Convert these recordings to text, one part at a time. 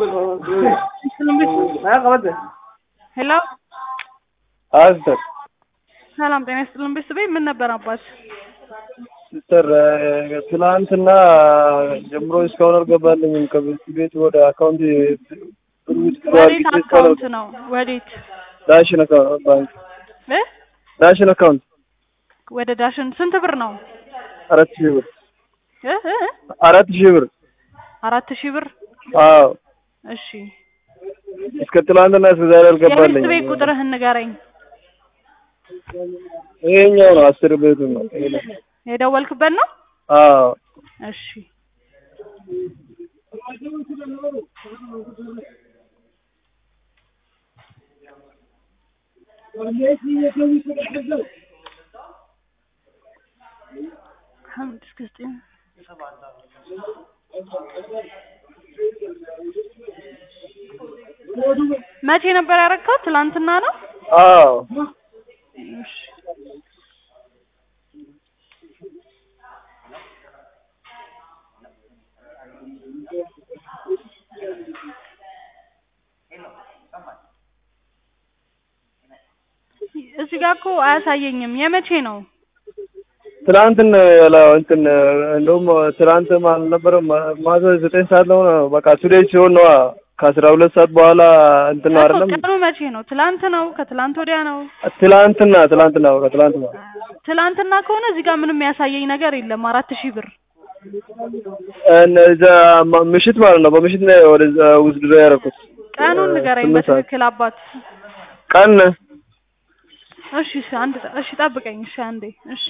ሄሎ አስተር ሰላም ጤና ይስጥልን ቤተሰቤ ምን ነበር አባት ሲስተር ትናንትና ጀምሮ እስካሁን አልገባልኝም። ከቤት ቤት ወደ አካውንት ወዴት አካውንት ነው ወዴት ዳሽን አካውንት ባንክ እ ዳሽን አካውንት ወደ ዳሽን ስንት ብር ነው አራት ሺህ ብር እ እ አራት ሺህ ብር አራት ሺህ ብር አዎ እሺ እስከ ትናንትና እስከ ዛሬ የቤት አልገባልኝም። ቤት ቁጥርህን ንገረኝ ይሄኛው ነው አስር ቤቱ ነው። ይሄ ነው። የደወልክበት ነው አዎ እሺ ሐምድ እስከ ዘጠኝ መቼ ነበር ያረካው? ትላንትና ነው። አዎ እሺ እዚህ ጋር እኮ አያሳየኝም። የመቼ ነው? ትናንትና ያለ እንትን እንደውም ትናንት አልነበረም ማታ ዘጠኝ ሰዓት ነው ነው በቃ ቱዴይ ሲሆን ነው ከአስራ ሁለት ሰዓት በኋላ እንትን ነው እኮ አይደለም ቀኑ መቼ ነው? ትላንት ነው? ከትላንት ወዲያ ነው? ትላንትና ትላንትና በቃ ትላንትና ትላንትና ከሆነ እዚህ ጋር ምንም ያሳየኝ ነገር የለም። አራት ሺህ ብር እዛ ማ- ምሽት ማለት ነው በምሽት ነው ወደዛ ውስድ ያደረኩት ቀኑን ንገረኝ ስምንት ሰዓት በትክክል አባት። ቀን እሺ እሺ፣ አንድ እሺ፣ ጠብቀኝ። እሺ አንዴ። እሺ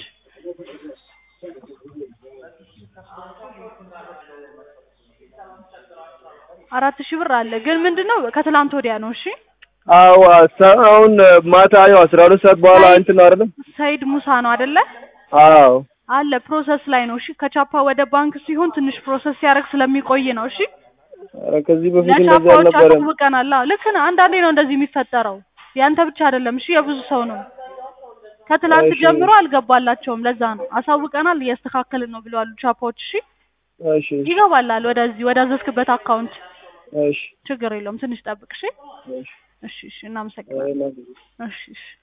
አራት ሺህ ብር አለ ግን ምንድነው ከትላንት ወዲያ ነው። እሺ አዎ አሳ- አሁን ማታ ያው አስራ ሁለት ሰዓት በኋላ ሳይድ- እንትን ነው አይደለም ሰይድ ሙሳ ነው አይደለ? አዎ አለ ፕሮሰስ ላይ ነው። እሺ ከቻፓ ወደ ባንክ ሲሆን ትንሽ ፕሮሰስ ሲያደርግ ስለሚቆይ ነው። እሺ ኧረ ከዚህ በፊት እንደዚህ ለቻፓዎች አልነበረም አሳውቀናል። አዎ ልክ ነህ። አንዳንዴ ነው እንደዚህ የሚፈጠረው። ያንተ ብቻ አይደለም። እሺ የብዙ ሰው ነው። ከትላንት እሺ። ጀምሮ አልገባላቸውም። ለዛ ነው አሳውቀናል፣ እያስተካከልን ነው ብለዋል ቻፓዎች። እሺ እሺ ይገባላል ወደዚህ ወደ አዘዝክበት አካውንት። እሺ ችግር የለውም። ትንሽ ጠብቅ። እሺ እሺ እሺ እሺ። እናመሰግናለን። አይ፣ እሺ እሺ